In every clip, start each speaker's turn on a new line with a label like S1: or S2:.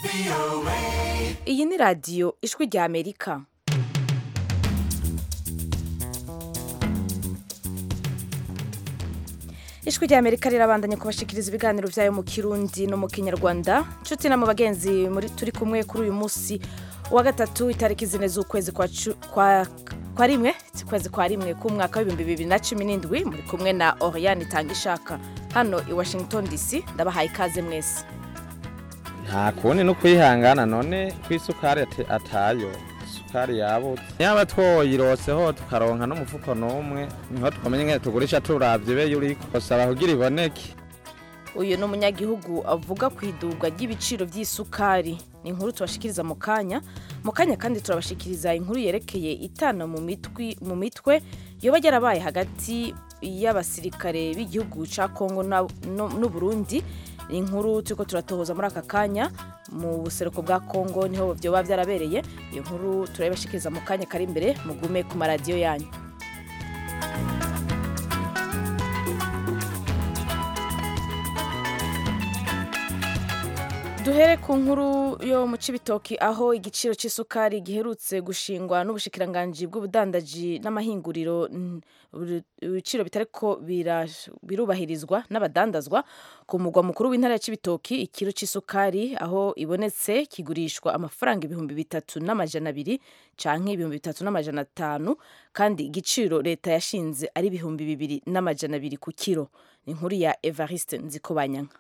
S1: iyi ni radiyo ijwi rya amerika ijwi rya amerika rirabandanya kubashikiriza ibiganiro byayo mu kirundi no mu kinyarwanda nshuti na mu bagenzi muri turi kumwe kuri uyu munsi wa gatatu itariki zine z'ukwezi kwa, cu- kwa, kwa rimwe ukwezi kwa rimwe k'umwaka w'ibihumbi bibiri na cumi n'indwi muri kumwe na oriane itanga ishaka hano i washington dc ndabahaye ikaze mwese
S2: nta kundi no kwihangana none ko isukari ate- atayo isukari yabutse yaba twoyiroseho tukaronka n'umufuko n'umwe niho twamenye ingene tugurisha turavye ibe yuriko kosaba kugira iboneke
S1: uyu ni umunyagihugu avuga ku idurwa ry'ibiciro by'isukari ni inkuru tubashikiriza mu kanya mu kanya kandi turabashikiriza inkuru yerekeye itana mu mitwi mu mitwe yoba yarabaye hagati y'abasirikare b'igihugu ca kongo na- no- n'uburundi ni inkuru turiko turatohoza muri aka kanya mu buseruko bwa kongo niho vyoba vyarabereye iyo nkuru turabibashikiriza mu kanya kari imbere mugume ku maradiyo yanyu duhere ku nkuru yo mu cibitoki aho igiciro c'isukari giherutse gushingwa n'ubushikiranganji bw'ubudandaji n'amahinguriro mm, buri- ibiciro bitariko bira- birubahirizwa n'abadandazwa ku mugwa mukuru w'intara ya cibitoki ikiro c'isukari aho ibonetse kigurishwa amafaranga ibihumbi bitatu n'amajana abiri canke ibihumbi bitatu n'amajana atanu kandi igiciro leta yashinze ari ibihumbi bibiri n'amajana abiri ku kiro ni inkuru ya evariste nzikobanyanka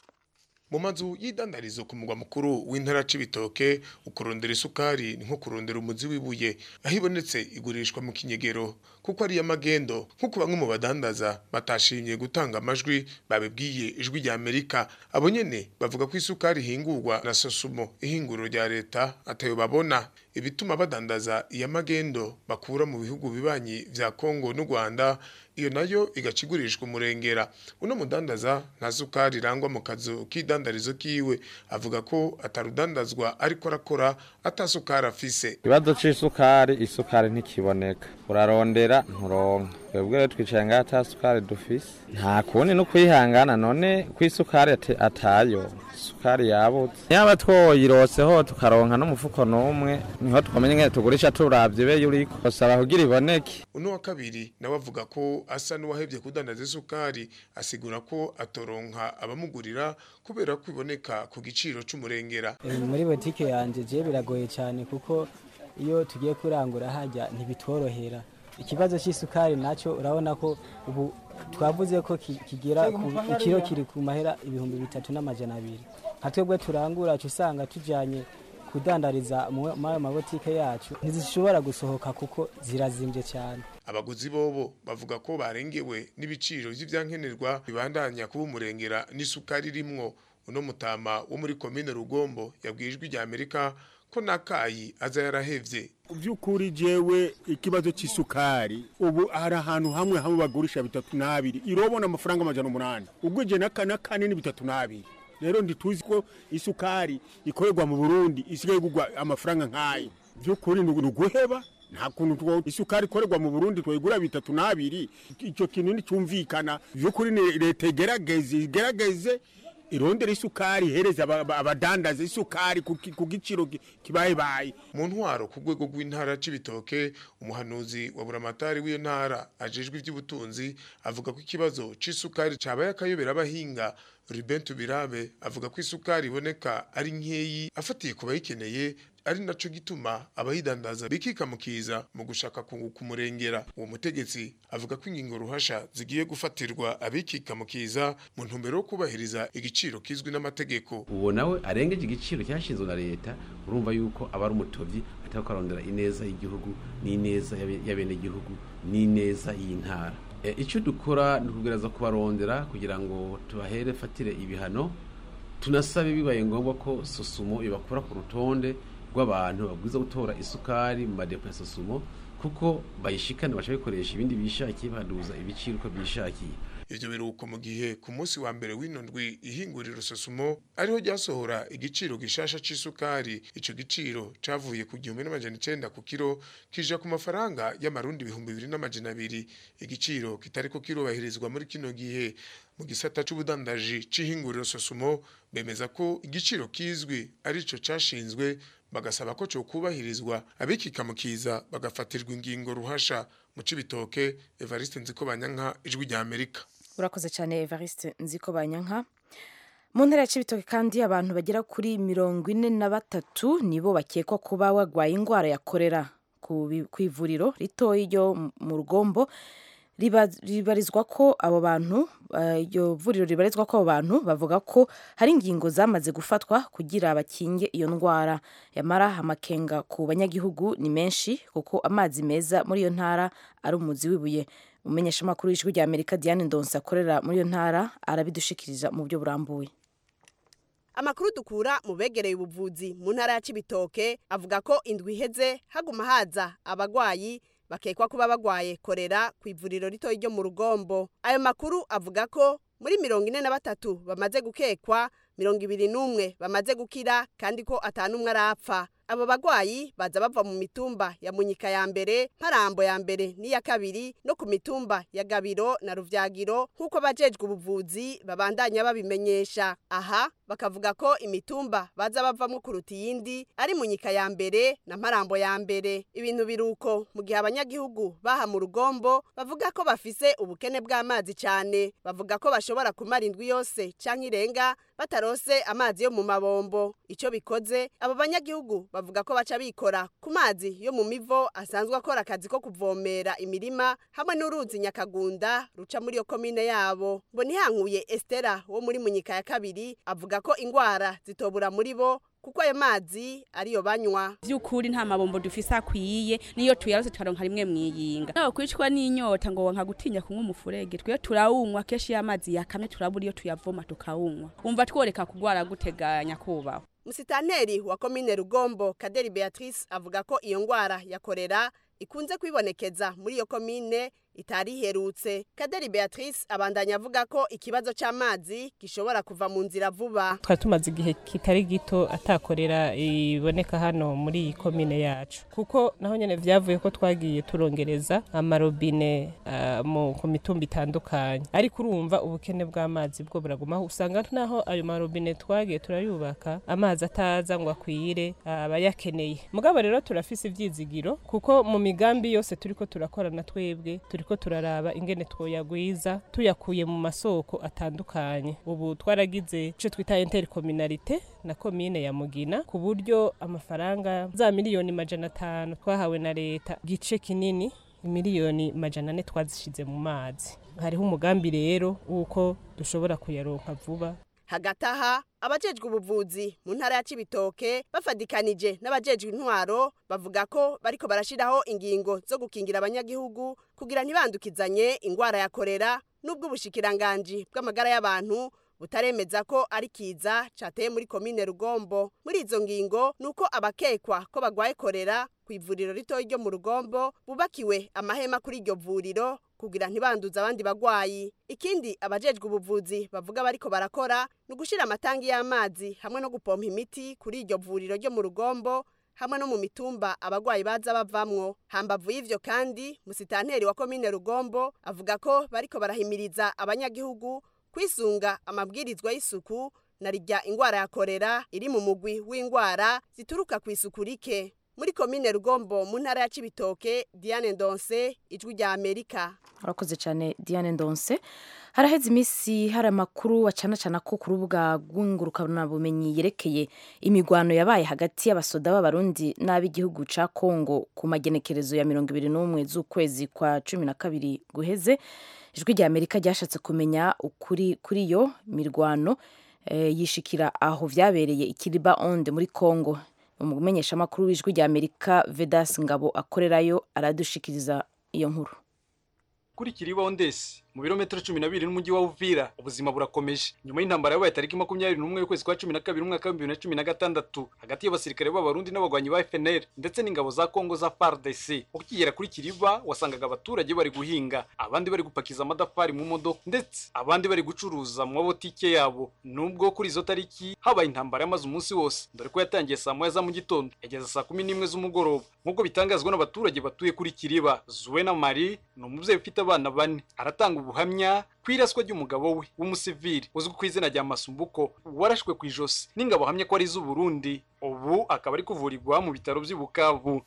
S3: mu mazu y'idandarizo ku mugwa mukuru w'intara c'ibitoke ukurondera isukari ni nko kurondera umuzi w'ibuye aho ibonetse igurishwa mu kinyegero kuko ari amagendo nk'uko bamwe mu badandaza batashimye gutanga amajwi babibwiye ijwi rya amerika abo nyene bavuga ko isukari ihingurwa na sosumo ihinguriro rya leta atayo babona ibituma badandaza iya magendo bakura mu bihugu bibanyi vya kongo n'u rwanda iyo nayo igacigurishwa umurengera uno mudandaza nta sukari irangwa mu kazu k'idandarizo kiwe avuga ko atarudandazwa ariko arakora atasukari afise
S2: ikibazo c'isukari isukari ntikiboneka urarondera nturonka twebwe rero twicaye ngaho ata sukari dufise nta kundi no kwihangana none ko isukari ate- atayo isukari yabutse yaba twoyiroseho tukaronka n'umufuko n'umwe niho twamenye ingene tugurisha turavye ibe yuriko kosaba kugira iboneke
S3: uno wa kabiri nawe avuga ko asa n'uwahevye kudandaza isukari asigura ko atoronka abamugurira kubera ko iboneka ku giciro c'umurengera
S4: Eh, muri botike yanjye je biragoye cyane kuko iyo tugiye kurangura hajya ntibitworohera ikibazo cy'isukari nacyo urabona ko ubu twavuze ko ki- kigera ku ikiro kiri ku mahera ibihumbi bitatu n'amajana abiri nka twebwe turangura uca usanga tujyanye kudandariza mu mu ayo mabotike yacu ntizishobora gusohoka kuko zirazimbye cyane
S3: abaguzi bobo bavuga ko barengewe n'ibiciro vy'ivyankenerwa bibandanya kuba umurengera n'isukari rimwo uno mutama wo muri komine rugombo yabwiye ijwi rya amerika ko nakayi aza yarahevye
S5: by'ukuri jewe ikibazo cy'isukari ubu hari ahantu hamwe hamwe bagurisha bitatu n'abiri irobona amafaranga amajana umunani ugwije na kane kane ni bitatu n'abiri rero ntituzi ko isukari ikorerwa mu burundi isigaye kugwa amafaranga nk'ayo by'ukuri ni uguheba nta kuntu two isukari ikorerwa mu burundi twayigura bitatu n'abiri icyo kintu nticyumvikana by'ukuri ni leta igerageze igerageze irondera isukari ihereza aba- aba- abadandaza isukari ku ki- ku giciro ki- kibayebaye
S3: mu ntwaro ku rwego rw'intara c'ibitoke umuhanuzi wa buramatari w'iyo ntara ajejwe ivy'ubutunzi avuga ko ikibazo c'isukari cabaye akayobera abahinga Ruben Tubirabe avuga ko isukari iboneka ari nkeyi afatiye ku bayikeneye ari naco gituma abayidandaza bikikamukiza mu gushaka kunguka umurengera uwo mutegetsi avuga ko ingingo ruhasha zigiye gufatirwa abikikamukiza mu ntumbero yo kubahiriza igiciro kizwi n'amategeko
S6: uwo nawe arengeje igiciro cyashinzwe na leta urumva yuko aba ari umutovyi atari kurondera ineza y'igihugu n'ineza y'abe- y'abenegihugu n'ineza y'intara E, icyo dukora ni ukugereza kubarondera kugira ngo tubahere fatire ibihano tunasabe bibaye ngombwa ko sosumo ibakura ku rutonde rw'abantu babwiza gutora isukari mu madepo ya sosumo kuko bayishikana baca bikoresha ibindi bishakiye baduza ibiciro uko bishakiye
S3: ivyo biruko mu gihe ku munsi wa mbere w'ino ndwi ihinguriro sosumo ariho ryasohora igiciro gishasha c'isukari ico giciro cavuye ku gihumbi n'amajana icenda ku kiro kija ku mafaranga y'amarundi ibihumbi bibiri n'amajana abiri igiciro kitariko kirubahirizwa muri kino gihe mu gisata c'ubudandaji c'ihinguriro sosumo bemeza ko igiciro kizwi arico cashinzwe bagasaba ko cyo kubahirizwa abikikamukiza bagafatirwa ingingo ruhasha mu cibitoke Evariste Nzikobanyanka ijwi rya Amerika
S1: urakoze cyane Evariste nziko banyanka mu ntara ya Cibitoke kandi abantu bagera kuri mirongo ine na batatu nibo bakekwa kuba bagwaye indwara ya korera ku bi- ku ivuriro ritoya ryo mu rugombo riba- ribarizwa ko abo bantu eh, iryo vuriro ribarizwa ko abo bantu bavuga ko hari ingingo zamaze gufatwa kugira bakinge iyo ndwara yamara amakenga ku banyagihugu ni menshi kuko amazi meza muri iyo ntara ari umuzi w'ibuye umumenyeshamakuru w'ijwi rya amerika diane ndonse akorera muri iyo ntara arabidushikiriza mu buryo burambuye
S7: amakuru dukura mu begereye ubuvuzi mu ntara ya Cibitoke avuga ko indwi iheze haguma haza abagwayi bakekwa kuba bagwaye korera ku ivuriro rito ryo mu rugombo ayo makuru avuga ko muri mirongo ine na batatu bamaze gukekwa mirongo ibiri n'umwe bamaze gukira kandi ko atanumwe arapfa abo bagwayi baza bava mu mitumba ya munyika ya mbere mparambo ya mbere n'iya kabiri no ku mitumba ya gabiro na ruvyagiro nk'uko abajejwe ubuvuzi babandanya babimenyesha aha bakavuga ko imitumba baza bavamwo kuruta iyindi ari munyika ya mbere na mparambo ya mbere ibintu biruko mu gihe abanyagihugu baha mu rugombo bavuga ko bafise ubukene bw'amazi cyane bavuga ko bashobora kumara indwi yose canke irenga batarose amazi yo mu mabombo ico bikoze abo banyagihugu bavuga ko baca bikora ku mazi yo mu mivo asanzwe akora akazi ko kuvomera imirima hamwe n'uruzi nyakagunda ruca muri iyo komine yabo ngo ntihankuye Estera wo muri munyika ya kabiri avuga ko ingwara zitobura muri bo kuko ayo mazi ariyo banywa
S8: by'ukuri nta mabombo dufise akwiye niyo tuyarose tukaronka rimwe mwiyinga nawe kwicwa n'inyota ngo wanka gutinya kunywa umufurege twe turawunywa kenshi iyo amazi yakamye turabura iyo tuyavoma tukawunywa umva tworeka kugwara guteganya kubaho
S7: musitanteri wa komine rugombo kaderi beatrice avuga ko iyo ngwara ya korera ikunze kwibonekeza muri iyo komine itari iherutse kaderi beatrice abandanya avuga ko ikibazo c'amazi gishobora kuva mu nzira vuba
S9: twari tumaze igihe kitari gito atakorera iboneka hano muri iyi komine yacu kuko naho nyene vyavuye ko twagiye turongereza amarobine uh, mu ku mitumba itandukanye ariko urumva ubukene bw'amazi bwo buragumaho usanga naho ayo marobine twagiye turayubaka amazi ataza ngo akwire abayakeneye mugabo rero turafise ivyizigiro kuko mu migambi yose turiko turakorana twebwe turiko turaraba ingene twoyagwiza tuyakuye mu masoko atandukanye ubu twaragize ico twita intercommunalité na komine ya Mugina ku buryo amafaranga za miliyoni majana atanu twahawe na leta gice kinini miliyoni majana ane twazishize mu mazi hariho umugambi rero wuko dushobora kuyaronka vuba
S7: hagati aha abajejwe ubuvuzi mu ntara ya Cibitoke bafadikanije n'abajejwe intwaro bavuga ko bariko barashiraho ingingo zo gukingira abanyagihugu kugira ntibandukizanye ingwara ya korera n'ubwo ubushikiranganji bw'amagara y'abantu butaremeza ko ari kiza cateye muri komine Rugombo muri izo ngingo nuko abakekwa ko bagwaye korera ku ivuriro rito ryo mu Rugombo bubakiwe amahema kuri iryo vuriro kugira ntibanduze abandi bagwayi ikindi abajejwe ubuvuzi bavuga bariko barakora ni ugushira amatangi y'amazi hamwe no gupompa imiti kuri iryo vuriro ryo mu Rugombo hamwe no mu mitumba abagwayi baza bavamwo hambavu y'ivyo kandi musitanteri wa komine Rugombo avuga ko bariko barahimiriza abanyagihugu kwisunga amabwirizwa y'isuku na rijya ingwara ya korera iri mu mugwi w'ingwara zituruka ku isuku rike muri komine rugombo mu ntara ya cibitoke diane ndonse ijwi rya amerika
S1: urakoze cyane diane ndonse haraheze iminsi hari amakuru wacanacana ko ku rubuga rw'ingurukanabumenyi yerekeye imigwano yabaye hagati y'abasoda b'abarundi n'ab'igihugu ca kongo ku magenekerezo ya mirongo ibiri n'umwe z'ukwezi kwa cumi na kabiri guheze ijwi rya amerika ryashatse kumenya ukuri kuri iyo mirwano eh, yishikira aho vyabereye ikiriba onde muri kongo umumenyeshamakuru w'ijwi rya amerika vedas ngabo akorerayo aradushikiriza iyo nkuru
S10: kuri kiribondesi mu birometero cumi na bibiri n'umujyi wa uvira ubuzima burakomeje nyuma y'intambara yabaye tariki makumyabiri n'umwe y'ukwezi kwa cumi na kabiri umwaka w'ibihumbi bibiri na cumi na gatandatu hagati y'abasirikare b'abarundi n'abagwanyi ba fnr ndetse n'ingabo za kongo za fardc ukigera kuri kiriba wasangaga abaturage bari guhinga abandi bari gupakiza amadafari mu modoka ndetse abandi bari gucuruza mu mabotike yabo nubwo kuri izo tariki habaye intambara yamaze umunsi wose dore ko yatangiye saa moya za mu gitondo yageza saa kumi n'imwe z'umugoroba nk'uko bitangazwa n'abaturage batuye kuri kiriba zuwena mari ni umubyeyi ufite abana bane aratanga ubuhamya ku iraswa ry'umugabo we w'umusivili uzwi ku izina rya masumbuko warashwe ku ijosi n'ingabo ahamye ko ari iz'uburundi ubu akaba ari kuvurirwa mu bitaro by'i bukavu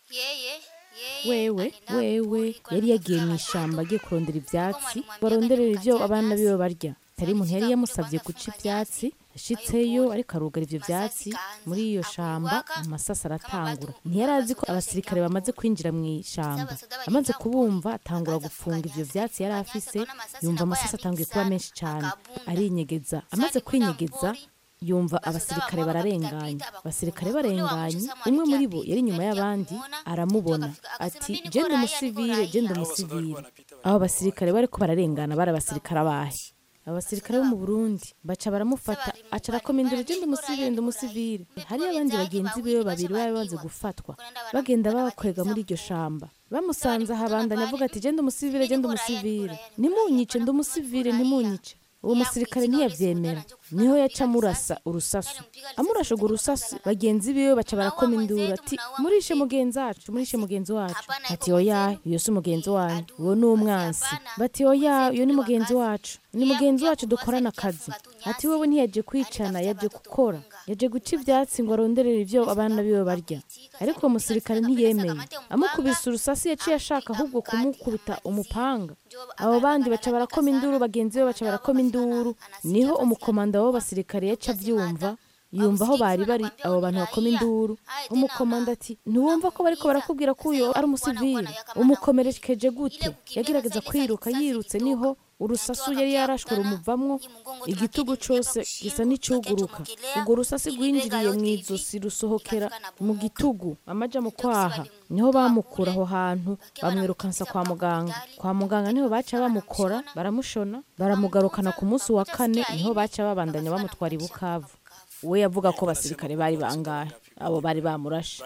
S1: wewe wewe yari yagiye mu ishyamba agiye kurondera ibyatsi baronderera ibyo abana biwe barya tari umuntu yari yamusabye guca ibyatsi ashitseyo ariko arugara ibyo byatsi muri iyo shamba amasasa aratangura ntiyari azi ko abasirikare bamaze kwinjira mu ishyamba amaze kubumva atangura gufunga ibyo byatsi yari afise yumva amasasa atanguye kuba menshi cyane arinyegeza amaze kwinyegeza yumva abasirikare bararenganye abasirikare barenganye umwe muri bo yari inyuma y'abandi aramubona ati genda umusivire genda umusivire abo basirikare bari ko bararengana bari abasirikare abahe abasirikare bo mu burundi baca baramufata aca arakoma induru genda umusivire ndi umusivire hariyo abandi bagenzi biwe babiri bari bamaze gufatwa bagenda babakwega muri iryo shamba bamusanze ahabandanya avuga ati genda umusivire genda umusivire ntimunyice ndi umusivire ntimunyice uwo musirikare ntiyabyemera niho yaca amurasa urusasu amurasha urwo rusasu bagenzi biwe baca barakoma induru ati murishe mugenzi wacu murishe mugenzi wacu ati oya iyo si umugenzi wanyu uwo ni umwansi bati oya iyo ni mugenzi wacu ni mugenzi wacu dukorana akazi ati wowe ntiyaje kwicana yaje gukora yaje guca ibyatsi ngo aronderere ibyo abana biwe barya ariko uwo musirikare ntiyemeye amukubise urusasi yaciye ashaka ahubwo kumukubita umupanga abo bandi baca barakoma induru bagenzi be baca barakoma induru niho umukomanda w'abasirikare yaca abyumva yumva aho bari bari abo bantu bakoma induru umukomanda ati ntiwumva ko bariko barakubwira ko uyo ari umusivili umukomerekeje gute yagerageza kwiruka yirutse niho urusasu yari yarashwe rumuvamwo igitugu cose gisa n'icuguruka urwo rusasi rwinjiriye mu izosi rusohokera mu gitugu amaja mu kwaha niho bamukura aho hantu bamwirukansa kwa muganga kwa muganga niho baca bamukora baramushona baramugarukana ku munsi wa kane niho baca babandanya bamutwara i bukavu we yavuga ko basirikare bari bangahe abo bari bamurashe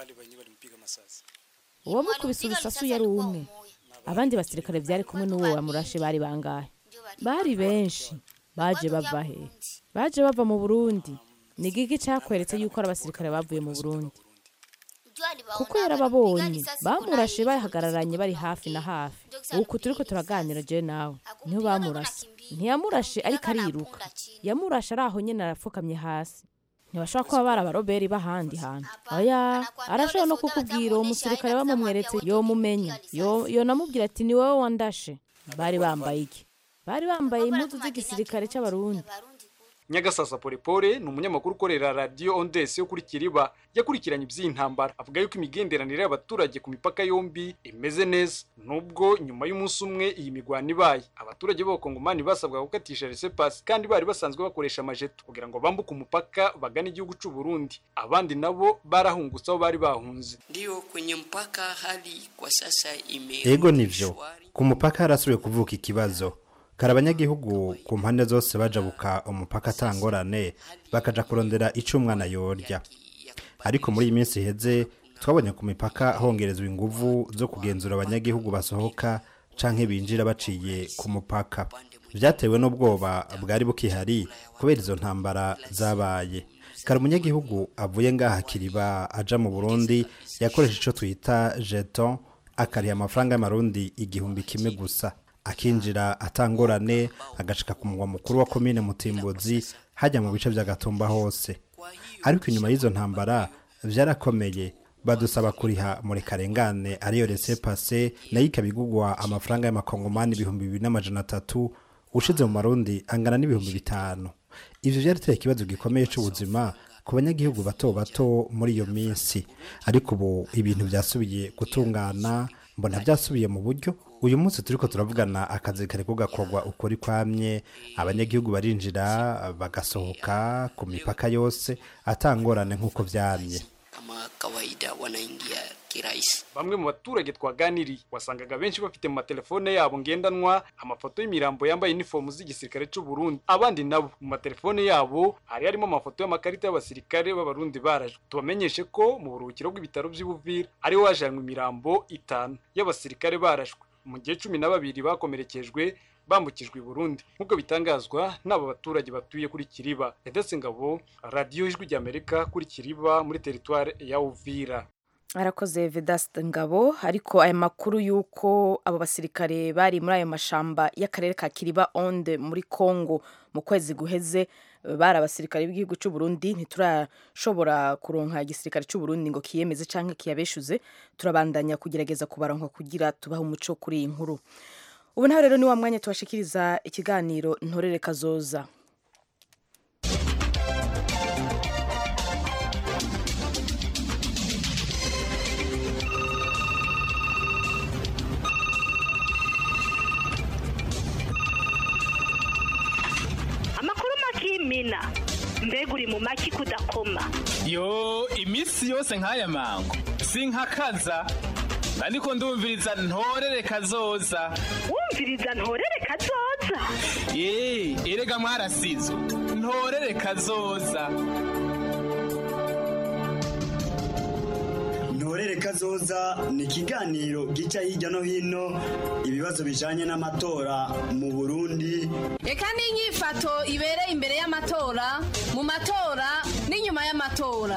S1: uwamukubise urusasu yari umwe abandi basirikare byari kumwe n'uwo wamurashe bari bangahe bari benshi baje bava he baje bava mu burundi ni gigi cyakweretse yuko ari abasirikare bavuye mu burundi kuko yarababonye bamurashe bahagararanye bari hafi na hafi uku turi ko turaganira je nawe niho bamurase ntiyamurashe ariko ariruka yamurashe ari aho nyine arapfukamye hasi ntibashobora kuba bari abaroberi b'ahandi hantu oya arashobora no kukubwira uwo musirikare bamumweretse yomumenya yonamubwira ati ni wowe wandashe bari bambaye iki bari bambaye impuzu z'igisirikare cy'abarundi
S10: nyagasasa polepole ni umunyamakuru ukorera radiyo ondesi yo kuri kiriba yakurikiranye iby'iyi ntambara avuga yuko imigenderanire y'abaturage ku mipaka yombi imeze neza nubwo nyuma y'umunsi umwe iyi migwano ibaye abaturage b'abakongomani basabwa gukatisha resepasi kandi bari basanzwe bakoresha amajeto kugira ngo bambuke umupaka bagane igihugu cy'u Burundi abandi nabo barahungutse aho bari bahunze
S11: ndio kwenye mpaka hali kwa sasa ime
S12: Ego nivyo ku mupaka harasubiye kuvuka ikibazo kari abanyagihugu ku mpande zose bajabuka umupaka atangorane bakaja kurondera ico umwana yorya ariko muri iyi minsi iheze twabonye ku mipaka hongerezwa inguvu zo kugenzura abanyagihugu basohoka canke binjira baciye ku mupaka vyatewe n'ubwoba bwari bukihari kubera izo ntambara zabaye kari umunyagihugu avuye ngaha kiriba aja mu burundi yakoresha ico twita jeton akariha amafaranga y'amarundi igihumbi kimwe gusa akinjira atangorane agashika ku mugwa mukuru wa komine mutimbuzi hajya mu bice by'agatumba hose ariko inyuma y'izo ntambara vyarakomeye badusaba kuriha muri karengane ariyo rese pase nayo ikaba igugwa amafaranga y'amakongomani ibihumbi bibiri n'amajana atatu ushize mu marundi angana n'ibihumbi bitanu ivyo vyarateye ikibazo gikomeye c'ubuzima ku banyagihugu bato bato muri iyo minsi ariko ubu ibintu vyasubiye gutungana mbona vyasubiye mu buryo uyu munsi turiko turavugana akazi kariko gakorwa ukuri kwamye abanyagihugu barinjira bagasohoka ku mipaka yose atangorane nk'uko vyamye
S11: kama kawaida wanaingia kirahisi.
S10: bamwe mu baturage twaganiriye wasangaga benshi bafite mu matelefone yabo ngendanwa amafoto y'imirambo yambaye inifomu z'igisirikare cy'u Burundi abandi nabo mu matelefone yabo hari harimo amafoto y'amakarita y'abasirikare b'abarundi barajwe tubamenyeshe ko mu buruhukiro bw'ibitaro by'Ubuvira ariho hajanywe imirambo itanu y'abasirikare barashwe mu gihe cumi na babiri bakomerekejwe bambukijwe i Burundi nk'uko bitangazwa n'aba baturage batuye kuri Kiriba Edese Ngabo radiyo ijwi ry'Amerika kuri Kiriba muri teritware ya Uvira
S1: arakoze vedasite ngabo ariko aya makuru y'uko abo basirikare bari muri ayo mashamba y'akarere ka kiriba onde muri congo mu kwezi guheze bari abasirikare b'igihugu cy'u Burundi ntiturashobora kuronka igisirikare cy'u Burundi ngo kiyemeze cyangwa kiyabeshuze turabandanya kugerageza kubaronka kugira tubahe umuco kuri iyi nkuru ubu nawe rero ni wa mwanya tubashikiriza ikiganiro ntorere kazoza
S13: amakuru makimina mbega uri mu maki kudakoma
S14: yo iminsi yose nk'aya mango sinkakaza ariko ndumviriza ntorere kazoza
S13: wumviriza ntorere kazoza
S14: ye erega mwarasizo ntorere kazoza
S15: ntorere kazoza ni ikiganiro gica hirya no hino ibibazo bijanye n'amatora mu burundi
S16: reka n'inyifato ibereye imbere y'amatora mu matora n'inyuma y'amatora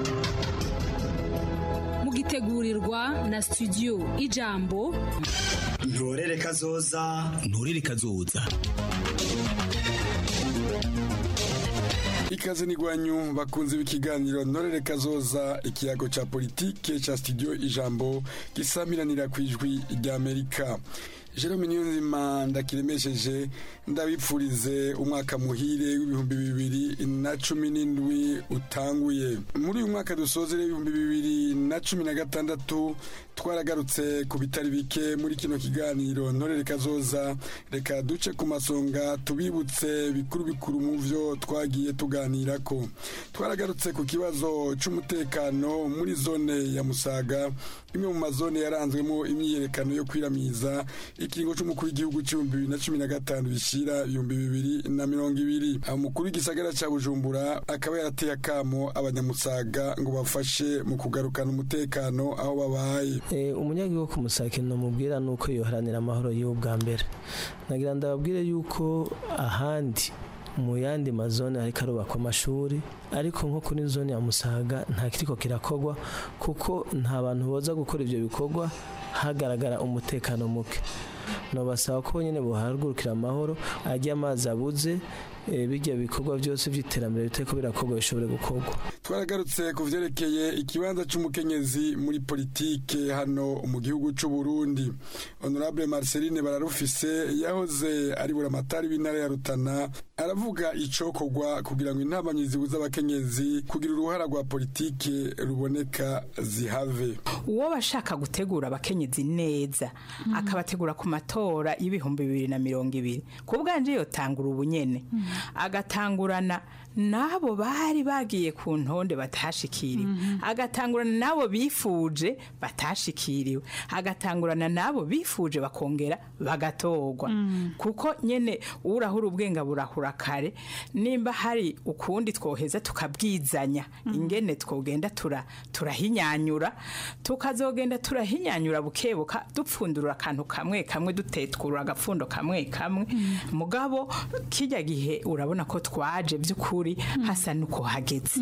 S17: mugitegurirwa na studio ijambo
S15: ntorere kazoza
S18: ntorere kazoza
S19: ikaze n'igwanyu bakunze b'ikiganiro ntorere kazoza ikiyago ca politike ca studio ijambo gisamiranira ku ijwi ry'amerika jerome niyonzima ndakiremesheje ndabipfurize umwaka muhire w'ibihumbi bibiri na cumi n'indwi utanguye muri uyu mwaka dusozere ibihumbi bibiri na cumi na gatandatu twaragarutse ku bitari bike muri kino kiganiro ntorere kazoza reka duce ku masonga tubibutse bikuru bikuru mu vyo twagiye tuganira ko twaragarutse ku kibazo c'umutekano muri zone ya musaga imwe mu mazone yaranzwemo imyiyerekano yo kwiramiza ikiringo c'umukuru w'igihugu c'ibihumbi bibiri na cumi na gatanu bishira ibihumbi bibiri na mirongo ibiri umukuru w'igisagara ca bujumbura akaba yarateye akamo abanyamusaga ngo bafashe mu kugarukana umutekano aho babaye
S20: umunyagihugu ku musake namubwira ni uko yoharanira amahoro yiwe bwa mbere nagira ndababwire yuko ahandi mu yandi mazone ariko arubakwa amashuri ariko nko kuri zone ya musaga nta kiriko kirakogwa kuko nta bantu boza gukora ibyo bikorwa hagaragara umutekano muke nobasaba ko nyine buhagurukira amahoro ajya amazi abuze bijya bikorwa byose by'iterambere biteko birakorwa bishobore gukorwa
S19: twaragarutse ku vyerekeye ikibanza c'umukenyezi muri politike hano mu gihugu c'u Burundi honorable Marceline bararufise yahoze ari buramatari w'intara ya Rutana aravuga icokorwa kugira ngo intabanyi zibuza abakenyezi kugira uruhara rwa politike ruboneka zihave
S21: uwo bashaka gutegura abakenyezi neza akabategura ku matora y'ibihumbi bibiri na mirongo ibiri ku bwanje yotangura ubunyene agatangurana n'abo bari bagiye ku ntonde batashikiriwe agatangurana n'abo bifuje batashikiriwe agatangurana n'abo bifuje bakongera bagatorwa kuko nyene urahura ubwenga burahura kare nimba hari ukundi twoheza tukabwizanya ingene twogenda tura turahinyanyura tukazogenda turahinyanyura bukebuka dupfundura akantu kamwe kamwe dutetwura agapfundo kamwe kamwe mugabo kijya gihe urabona ko twaje by'ukuri hasa nuko hageze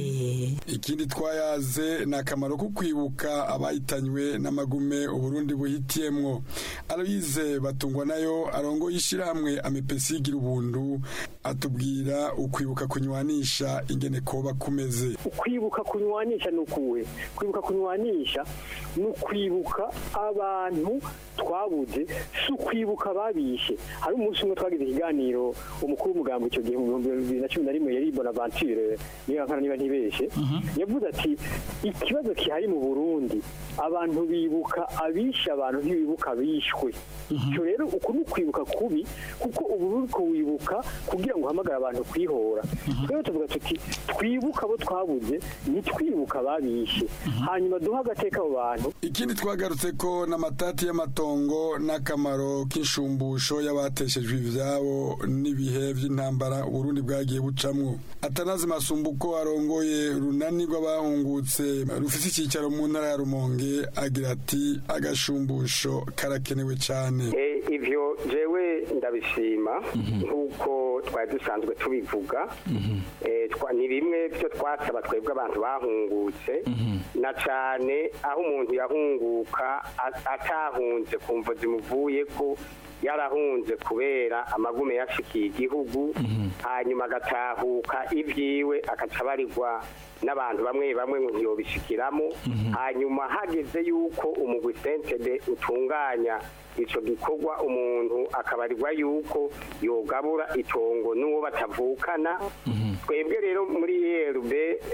S19: ikindi twayaze ni akamaro ko kwibuka abayitanywe n'amagume uburundi buhitiyemwo aloyize batungwa nayo arongo y'ishyirahamwe amepesi igira ubuntu atubwira ukwibuka kunywanisha ingene koba kumeze
S22: ukwibuka kunywanisha ni ukuwe kwibuka kunywanisha ni ukwibuka abantu twabuze si ukwibuka babishe hari umunsi umwe twagize ikiganiro umukuru w'umugambi icyo gihe mu bihumbi bibiri na cumi na rimwe rimwe yari bonaventure niba nkana niba ntibeshe yavuze ati ikibazo kihari mu burundi abantu bibuka abishe abantu ntibibuka abishwe icyo rero uku ni ukwibuka kubi kuko ubu uri kuwibuka kugira ngo uhamagare abantu kwihora twebwe tuvuga tuti twibuka abo twabuze ntitwibuka ababishe hanyuma duhe agateka abo bantu
S19: ikindi twagarutse ko n'amatati y'amatongo n'akamaro k'inshumbusho y'abateshejwe ivyabo n'ibihe by'intambara uburundi bwagiye bucamwo atanazi masumbuko arongoye runani rw'abahungutse rufise icyicaro mu ntara ya rumonge agira ati agashumbusho karakenewe cyane
S2: Eh, ivyo jewe ndabishima nk'uko twari dusanzwe tubivuga Eh, twa- ni bimwe byo twasaba twebwe abantu bahungutse na cane aho umuntu yahunguka a- atahunze ku mvo zimuvuye ko yarahunze kubera amagume yashikiye igihugu hanyuma agatahuka ibyiwe agaca abarirwa n'abantu bamwe bamwe ngo ntiyobishikiramo hanyuma hageze yuko umugwi sentebe utunganya ico gikorwa umuntu akabarirwa yuko yogabura itongo n'uwo batavukana twebwe rero muri erb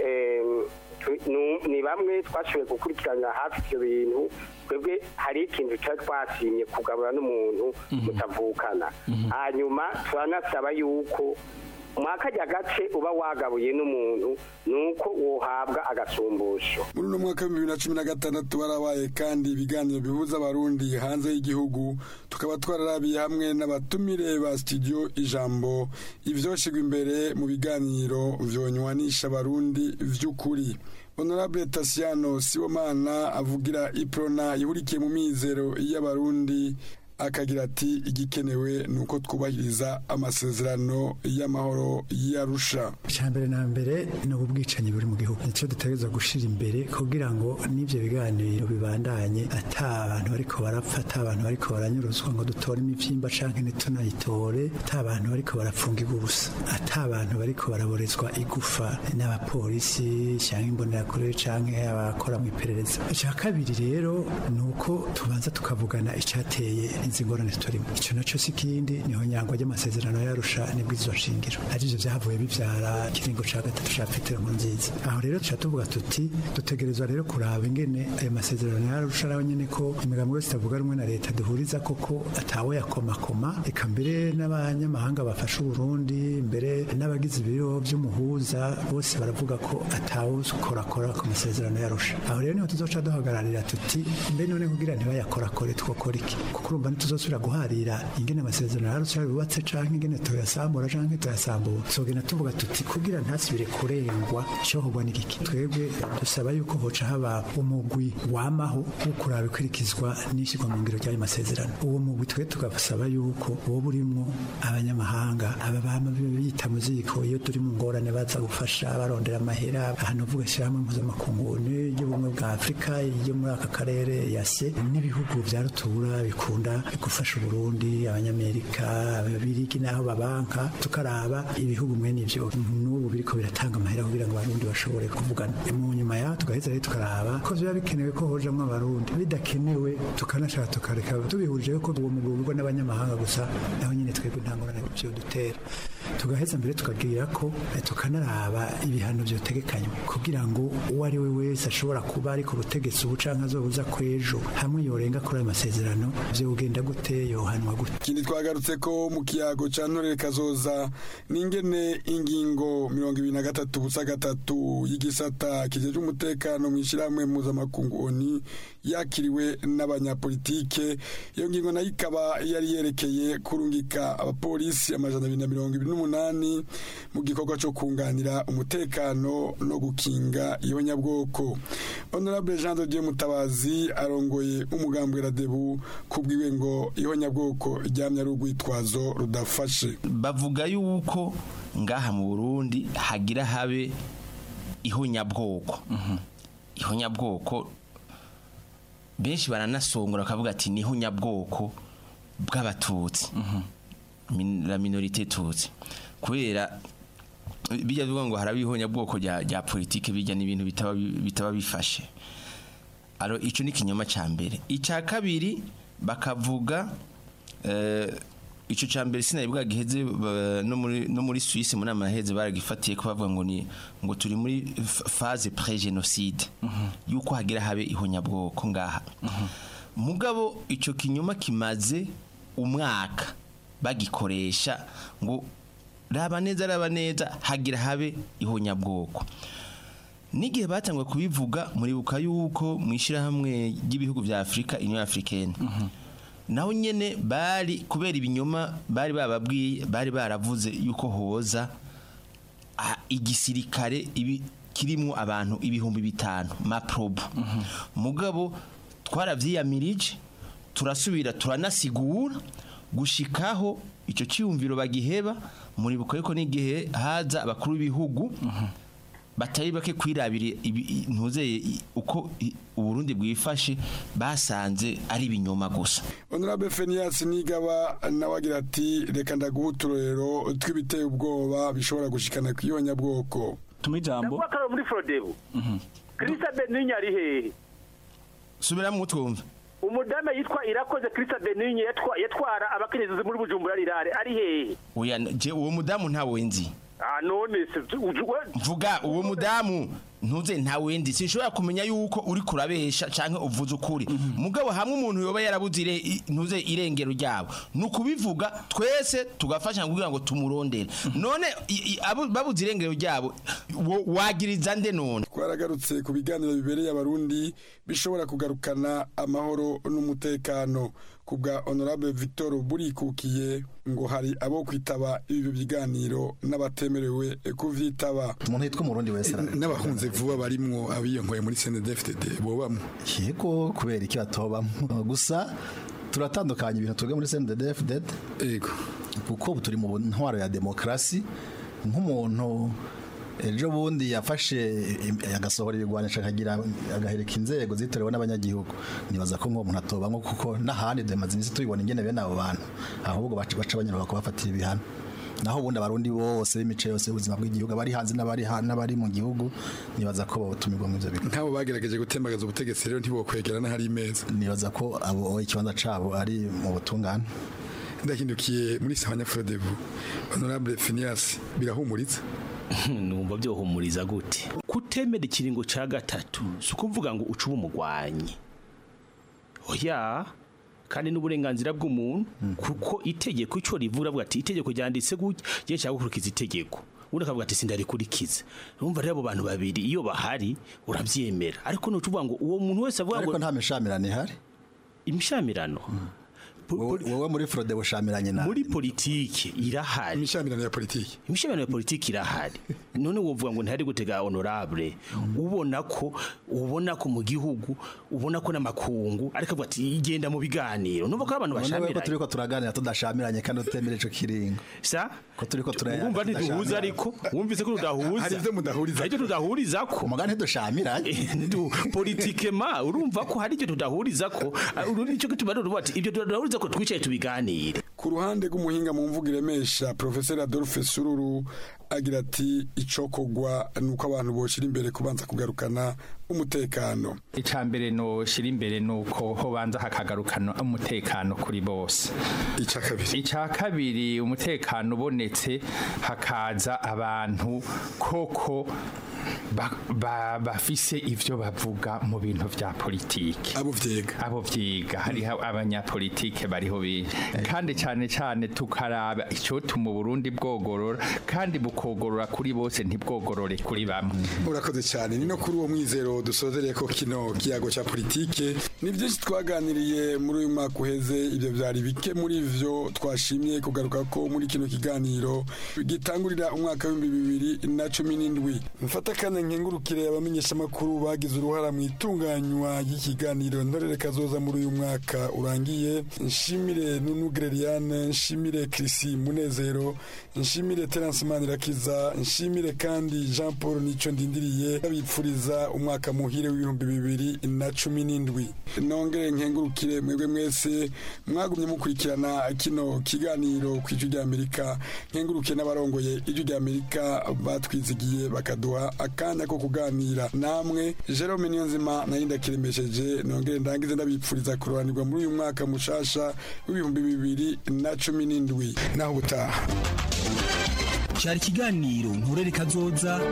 S2: ni bamwe twashoboye gukurikirana hafi ivyo bintu twebwe hari ikintu cari twasimye kugabura n'umuntu mutavukana hanyuma turanasaba yuko mwakajya gace uba wagabuye n'umuntu nuko wohabwa agasumbusho
S19: muri uno mwaka w'ibihumbi bibiri na cumi na gatandatu barabaye kandi ibiganiro bihuza abarundi hanze y'igihugu tukaba twararabiye hamwe n'abatumire ba studio ijambo ivyoshigwa imbere mu biganiro vyonywanisha abarundi vy'ukuri honorable tasiano sibomana avugira iprona ihurikiye mu mizero y'abarundi akagira ati igikenewe ni uko twubahiriza amasezerano y'amahoro y'arusha
S18: mbere na mbere ni ubwicanyi buri mu gihugu nicyo dutegereza gushyira imbere kugira ngo n'ibyo biganiro bibandanye ata abantu bariko barapfa ata abantu bariko baranyuruzwa ngo dutore imivyimba canke ntitunayitore ata abantu bariko barapfungirwa ubusa ata abantu bariko baraborezwa igufa n'abapolisi canke imbonerakure canke abakora mu iperereza icya kabiri rero ni uko tubanza tukavugana icateye izi ngorane turimo icyo nacyo si ikindi niho nyangwa ry'amasezerano yarusha nibwirizwa shingiro arivyo vyavuye bivyara ikiringo ca gatatu ca petero nziza aho rero tuca tuvuga tuti dutegerezwa rero kuraba ingene ayo masezerano yarusha nawe nyene ko imigambi yose itavuga rumwe na leta duhuriza koko atawe yakomakoma eka mbere n'abanyamahanga bafasha uburundi mbere n'abagize ibiro vy'umuhuza bose baravuga ko atawe ukorakora ku masezerano yarusha aho rero niho tuzoca duhagararira tuti mbe none kugira ntibayakorakore twokora iki kuko urumva ntituzosubira guharira ingene amasezerano yarusha yubatse canke ingene tuyasambura canke tuyasambura tuzogenda tuvuga tuti kugira ntasubire kurengwa icokorwa n'igiki twebwe dusaba yuko hoca haba umugwi wamaho wo kuraba ikurikizwa n'ishyirwa mu ngiro ry'ayo masezerano uwo mugwi twe tugasaba yuko woba urimwo abanyamahanga aba bama bita mu ziko iyo turi mu ngorane baza gufasha barondera amahera ahantu uvuga ishyirahamwe mpuzamakungu y'ubumwe bwa afurika yo muri aka karere yase n'ibihugu vya rutura bikunda gufasha uburundi abanyamerika ababirigi n'aho babanka tukaraba ibihugu mwene ivyo n'ubu biriko biratanga amahera kugira ngo abarundi bashobore kuvugana mu nyuma yaho tugaheza rero tukaraba ko biba bikenewe ko hojamwo abarundi bidakenewe tukanashaka tukareka tubihurije ko uwo mugwi ugurwa n'abanyamahanga gusa naho nyine twebwe nta ngorane vyo dutera tugaheza mbere tukagira ko eh, tukanaraba ibihano vyotegekanywa kugira ngo uwo ari we wese ashobora kuba ari ku butegetsi ubu canke azobuza kw'ejo hamwe yorenga kuri ayo masezerano vyogenda gute yohanwa gute
S19: ikindi twagarutse ko mu kiyago ca ntorere kazoza n'ingene ingingo mirongo ibiri na gatatu busa gatatu y'igisata kijeje umutekano mw'ishirahamwe mpuzamakungu oni yakiriwe n'abanyapolitike iyo ngingo nayo ikaba yari yerekeye kurungika abapolisi amajana abiri na mirongo ibiri n'umunani mu gikorwa co kunganira umutekano no gukinga ihonyabwoko honorable jean de dieu mutabazi arongoye umugambwe radebu kubwiwe ngo ihonyabwoko ryamye ari urwitwazo rudafashe
S23: bavuga yuko ngaha mu burundi hagira habe ihonyabwoko ihonyabwoko benshi baranasongora bakavuga ati ni ihonyabwoko bw'abatutsi Min- la minorite tutsi kubera bijya bivuga ngo haraba ihonyabwoko rya rya politike bijya n'ibintu bitaba bi- bitaba bifashe alo ico ni kinyoma ca mbere ica kabiri bakavuga eh, ico ca mbere sinari bwagiheze ba- no muri no muri Suisse muri amaheze baragifatiye ko bavuga ngo ni ngo turi muri f- phase pré génocide yuko hagira habe ihonyabwoko ngaha mugabo ico kinyoma kimaze umwaka bagikoresha ngo raba neza raba neza hagira habe ihonyabwoko n'igihe batangwa kubivuga muribuka yuko mu ishyirahamwe ry'ibihugu bya afurika union africaine naho nyene bari kubera ibinyoma bari bababwiye bari baravuze yuko hoza ah, igisirikare ibi kirimo abantu ibihumbi bitanu maprobo mugabo twaravyiyamirije turasubira turanasigura gushikaho icyo cyiyumviro bagiheba muribuka yuko n'igihe haza abakuru b'ibihugu batari bake kwirabira ibi- ntuzeye i- uko i- uburundi bwifashe basanze ari ibinyoma gusa
S19: honorable fenias nigaba nawe agira ati reka ndaguha uturorero tw'ibiteye ubwoba bishobora gushikana ku ihonyabwoko
S4: tuma ijambo
S5: ndavuga ko ari muri forodebu kirisa beninya ari hehe
S23: subiramo utwumva
S5: umudame yitwa irakoze kirisa beninya yatwa- yatwara abakenyezi muri bujumbura rirare ari hehe
S23: oya je uwo mudamu ntawe nzi
S5: ah none se uju- we-
S23: mvuga uwo mudamu ntuze ntawe ndi sinshobora kumenya yuko uri kurabesha canke uvuze ukuri mugabo hamwe umuntu yoba yarabuze ire- i- ntuze irengero ryabo ni ukubivuga twese tugafasha kugira ngo tumurondere none i- i- abo- babuze irengero ryabo wo- wagiriza nde none
S19: twaragarutse ku biganiro bibereye abarundi bishobora kugarukana amahoro n'umutekano ku bwa honorable victor burikukiye ngo hari abo kwitaba ibi biganiro n'abatemerewe kuvyitaba
S6: umuntu yitwa umurundi wese
S19: n'abahunze vuba barimwo abiyonkoye muri CNDD-FDD bobamwe
S6: yego kubera iki batobamwo gusa turatandukanya ibintu twebwe muri CNDD-FDD
S19: yego
S6: kuko ubu turi mu ntwaro ya demokarasi nk'umuntu ejo bundi yafashe im- agasohora ibigwanisha akagira agahereka inzego zitorewe n'abanyagihugu nibaza ko nk'uwo muntu atobamwo kuko n'ahandi demaze iminsi tubibona ingene bene abo bantu ahubwo baca baca banyura kubafatira ibihano naho ubundi abarundi bose b'imice yose y'ubuzima bw'igihugu abari hanze n'abari ha- n'abari mu gihugu nibaza ko botumirwa mu ivyo bigo
S19: nk'abo bagerageje gutembagaza ubutegetsi rero ntibokwegera n'ahari imeza
S6: nibaza ko abo ikibanza cabo ari mu butungane
S19: ndahindukiye muri sawanya frodebu honorable Phineas birahumuritse
S4: numva byohumuriza gute kutemera ikiringo ca gatatu si ukuvuga ngo ucuba umugwanyi oya kandi n'uburenganzira bw'umuntu kuko itegeko ico rivuga avuga ati itegeko ryanditse gutya je nshaka gukurikiza itegeko undi akavuga ati sindarikurikiza urumva rero abo bantu babiri iyo bahari uravyemera ariko nucuvuga ngo uwo muntu wese avuga ngo
S6: ariko nta mishamirano ihari
S4: imishamirano
S6: wowe muri frode bushamiranye nawe
S4: muri politiki irahari
S19: imishamirano ya politiki
S4: imishamirano ya politiki irahari none wovuga ngo ntihari gutega honorable ubona ko ubona ko mu gihugu ubona ko n'amakungu ariko avuga ati igenda mu biganiro numva ko ari abantu
S6: None ko
S4: bashamiranye
S6: turiko turaganira tudashamiranye kandi utemera ico kiringo
S4: sa
S6: ko turiko turaya
S4: wumva ntiduhuza ariko wumvise ko tudahuza
S6: Hari ivyo
S19: mudahuriza
S4: hari ivyo tudahuriza ko
S6: mugani ntidushamiranye
S4: politikema urumva ko hari ivyo tudahuriza ko uru nicyo gituma rero uvuga ati ibyo tudahuriza ko twicaye tubiganire
S19: ku ruhande rw'umuhinga mu mvugo iremesha professeur Adolphe Sururu agira ati icokogwa nuko abantu boshira imbere kubanza kugarukana umutekano
S24: icambere no shira imbere nuko hobanza hakagarukana umutekano kuri bose
S19: ica kabiri
S24: ica kabiri umutekano ubonetse hakaza abantu koko ba- ba- bafise ivyo bavuga mu bintu vya politike
S19: abo vyiga
S24: abo vyiga hariho abanyapolitike bariho benshi kandi cyane cyane tukaraba icotuma Burundi bwogorora kandi bukogorora kuri bose ntibwogorore kuri bamwe
S19: urakoze cyane ni no kuri uwo mwizero dusozereye ko kino kiyago cya politike ni byinshi twaganiriye muri uyu mwaka uheze ibyo byari bike muri byo twashimye kugaruka ko muri kino kiganiro gitangurira umwaka w'ibihumbi bibiri na cumi n'indwi mfata kandi nkengurukire abamenyeshamakuru bagize uruhara mu itunganywa ry'ikiganiro ntorere kazoza muri uyu mwaka urangiye nshimire nunu Gereriane nshimire Chrissy Munezero nshimire Terence Manirakiza nshimire kandi Jean Paul Nico ndindiriye babipfuriza umwaka muhire w'ibihumbi bibiri na cumi n'indwi nongere nkengurukire mwebwe mwese mwagumye mukurikirana kino kiganiro ku ijwi ry'Amerika nkengurukire n'abarongoye ijwi ry'Amerika batwizigiye bakaduha akanya ko kuganira namwe Jerome Niyonzima nayo ndakiremesheje nongere ndangize ndabipfuriza kurobanirwa muri uyu mwaka mushasha w'ibihumbi bibiri na cumi n'indwi naho ubutaha
S3: cyari ikiganiro nturere kazoza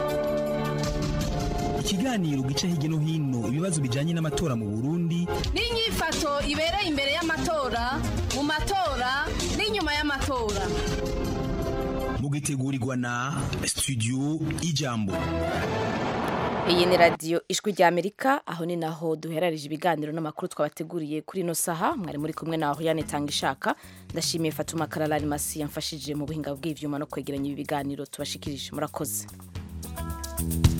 S3: ikiganiro gica hirya no hino ibibazo bijyanye n'amatora mu burundi
S16: n'inyifato ibereye imbere y'amatora mu matora n'inyuma y'amatora
S3: mugitegurirwa na studio ijambo
S1: iyi ni radiyo ijwi rya amerika aho ni naho duherarije ibiganiro n'amakuru twabateguriye kuri ino saha mwari muri kumwe naho yanitanga ishaka ndashimiye fatuma kararari masi yamfashije mu buhinga bw'ibyuma no kwegeranya ibi biganiro tubashikirije murakoze